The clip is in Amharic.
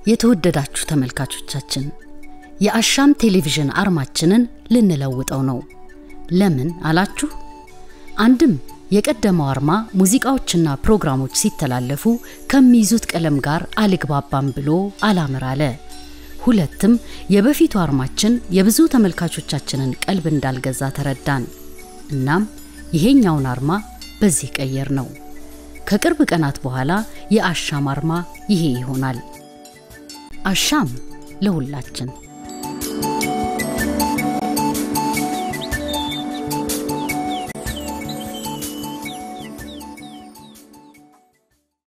የተወደዳችሁ ተመልካቾቻችን የአሻም ቴሌቪዥን አርማችንን ልንለውጠው ነው። ለምን አላችሁ? አንድም የቀደመው አርማ ሙዚቃዎችና ፕሮግራሞች ሲተላለፉ ከሚይዙት ቀለም ጋር አልግባባም ብሎ አላምር አለ። ሁለትም የበፊቱ አርማችን የብዙ ተመልካቾቻችንን ቀልብ እንዳልገዛ ተረዳን። እናም ይሄኛውን አርማ በዚህ ቀየር ነው። ከቅርብ ቀናት በኋላ የአሻም አርማ ይሄ ይሆናል። አሻም ለሁላችን